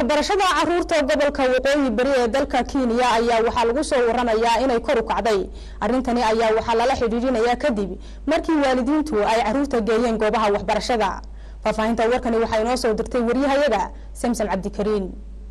waxbarashada caruurta gobolka waqooyi bari ee dalka kenya ayaa waxaa lagu soo waramayaa inay kor u kacday arrintani ayaa waxaa lala xidhiidhinayaa kadib markii waalidiintu ay caruurta geeyeen goobaha waxbarashada faahfaahinta warkani waxaa inoo soo dirtay waryahayaga samsam cabdikariin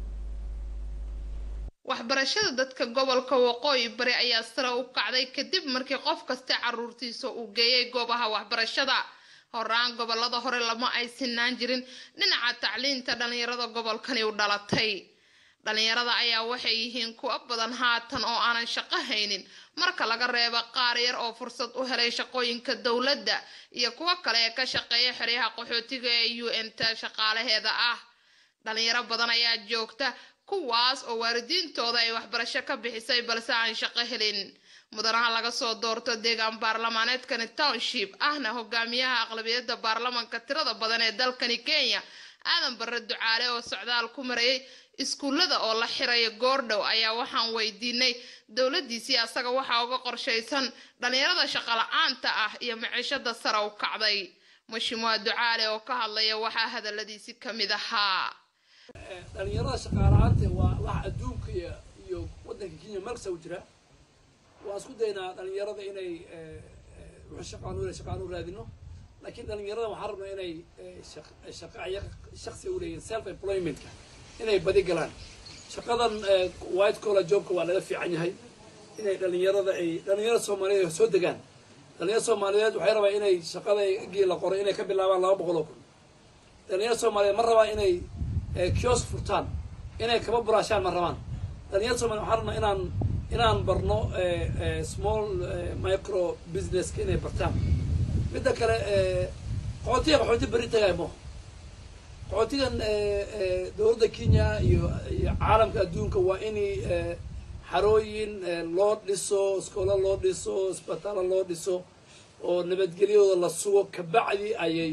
waxbarashada dadka gobolka waqooyi bari ayaa sare u kacday kadib markii qof kasta caruurtiisa uu geeyay goobaha waxbarashada horaan gobolada hore lama ay sinaan jirin dhinaca tacliinta dhalinyarada gobolkani u dhalatay dhalinyarada ayaa waxay yihiin kuwa badan haatan oo aanan shaqo haynin marka laga reebo qaar yar oo fursad u helay shaqooyinka dowladda iyo kuwo kale ee ka shaqeeya xeryaha qaxootiga ee u n ta shaqaalaheeda ah dhalinyaro badan ayaa joogta kuwaas oo waalidiintooda ay waxbarasho ka bixisay balse aan shaqo helin mudanaha laga soo doorto deegaan baarlamaaneedkani township ahna hogaamiyaha aqlabiyadda baarlamanka tirada badan ee dalkani kenya aadan barre ducaale oo socdaal ku marayay iskuullada oo la xirayo goordhow ayaa waxaan weydiinay dowladdiisii asaga waxaa uga qorshaysan dhalinyarada shaqala-aanta ah iyo maciishada sare u kacday mashimuha ducaale oo ka hadlaya waxaa hadaladiisi ka mid ahaa dhalinyarada shaqaala-aanta waa wax adduunka iyo waddanka kenya markasta u jira waan isku daynaa dhalinyarada inay shaqaan shaqaan u raadino laakiin dhalinyarada waxaan rabnaa inay shaqa ayaga shaksi u leeyihin self employmentka inay badi galaan shaqadan white collar jobka waa laga fiican yahay inay dhalinyarada ay dhalinyarada soomaaliyeed soo degaan dhalinyarada soomaaliyeed waxay rabaa inay shaqada gii la qoray inay ka bilaabaan laba boqol oo kun dhalinyarada soomaaliyeed ma rabaa inay kiosk furtaan inay kaba buraashaan ma rabaan dhalinyarada soomaliyeed waxaan rabnaa inaan inaan barno small micro businesska inay bartaan midda kale qaxootiga qaxooti beri tagay mo qaxootigan dowladda kenya iyo iyo caalamka adduunka waa in xarooyin loo dhiso iskoola loo dhiso isbitaala loo dhiso oo nabadgelyadooda la sugo kabacdi ayay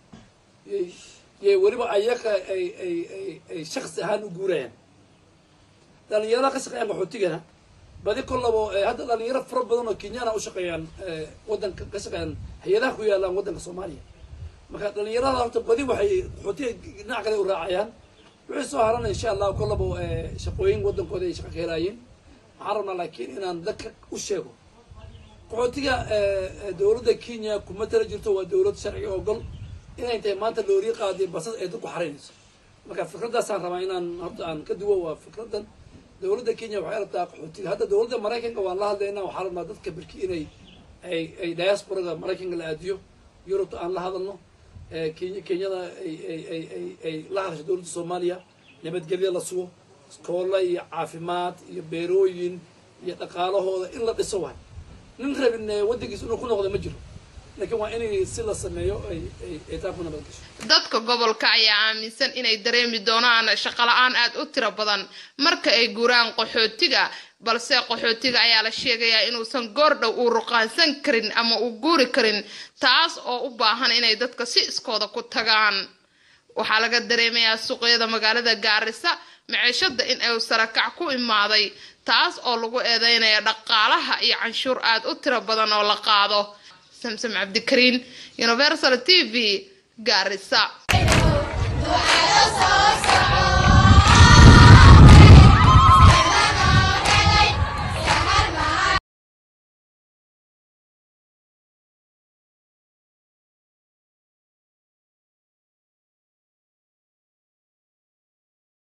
yay weliba ayaga ay ay ay ay shaksi ahaan u guurayaan dhalinyarada ka shaqeeyaan qaxootigana badi kollabo hadda dhalinyaro fara badan oo kenyana u shaqeeyaan waddanka ka shaqeeyaan hay-adaha ku yaalaan waddanka soomaaliya marka dhalinyarada horta badi waxay qaxootiga dhinac kale u raacayaan wixii soo harana insha allah kollabo shaqooyin waddankooda ay shaqa ka helaayeen waxaan rabnaa laakiin inaan dadka u sheego qaxootiga dowladda kenya kuma tala jirto waa dowlad sharci ogol inay tahay maanta looriya qaadiyo basas ay dadku xaraynayso marka fikraddaasaan rabaa inaan horta aan ka duwo waa fikraddan dowladda kenya waxay rabtaa qaxootiga hadda dowladda maraykanka waan la hadlaynaa waxaa rabnaa dadka berki inay ay ay diasporada maraykanka la aadiyo yurubta aan la hadalno kenya kenyada ay ay ay ay ay la hadasho dowladda soomaaliya nabadgelyo la sugo iskoolla iyo caafimaad iyo beerooyin iyo dhaqaalahooda in la dhiso waay nin rabin waddankiisa inuu ku noqdo ma jiro laakiin waa inay si la sameeyo ay ay ay taa ku nabad gasho dadka gobolka ayaa aaminsan inay dareemi doonaan shaqala-aan aad u tiro badan marka ay guuraan qaxootiga balse qaxootiga ayaa la sheegayaa inuusan goordhow uu ruqaansan karin ama uu guuri karin taas oo u baahan inay dadka si iskooda ku tagaan waxaa laga dareemayaa suuqyada magaalada gaarisa maciishada in ay sarakac ku imaaday taas oo lagu eedeynaya dhaqaalaha iyo canshuur aad u tiro badan oo la qaado samsam cabdikariin universal t v gaarisa